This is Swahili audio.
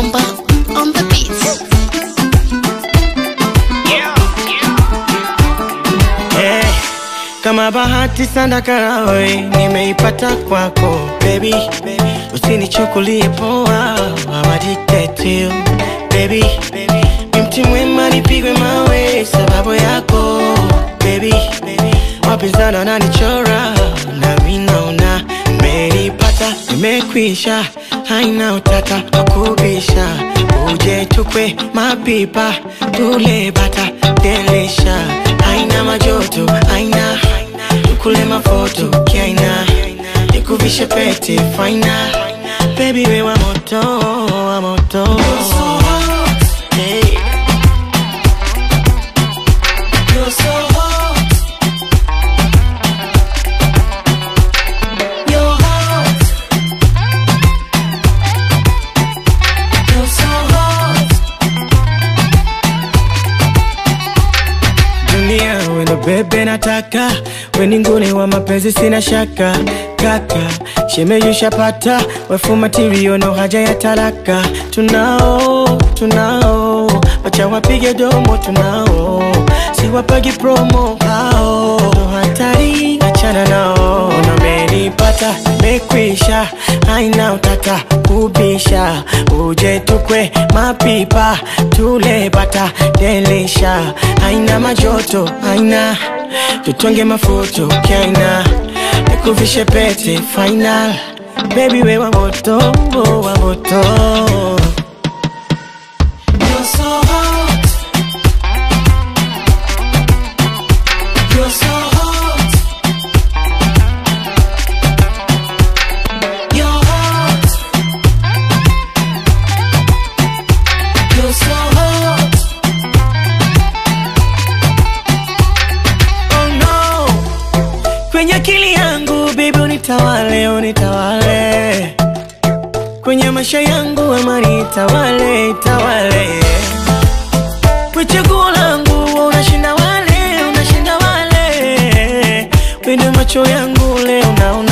Mamba on the beats. Eh, kama bahati sana karawe nimeipata kwako baby, usinichukulie poa, I'm addicted to you baby. Ni mti mwema nipigwe mawe sababu yako baby, wapinzani wananichora na mimi naona nimeipata, nimekwisha, haina utata wakubisha, uje tukwe mapipa tule bata delisha, haina majoto, haina tukule mafoto kiaina, nikuvishe pete faina, baby we wa moto, wa moto hey. You're so hot. You're hot. You're so hot. Dunia wendo bebe nataka weni nguni wa mapenzi sina shaka kaka shemeyushapata wefu matirio no haja ya talaka tunao tunao wacha wapige domo tunao siwapagi promo hao ndo hatari achana nao namenipata mekwisha haina utata kubisha uje tukwe mapipa tule bata delisha haina majoto haina tutonge mafuto kaina nikuvishe pete final baby we wa moto wa moto You're so hot. You're so hot. You're hot. You're so hot. Oh no. Kwenye akili yangu baby unitawale, unitawale kwenye maisha yangu amani itawale, itawale kwa chaguo langu wewe unashinda wale, unashinda wale kwenye macho yangu leo naona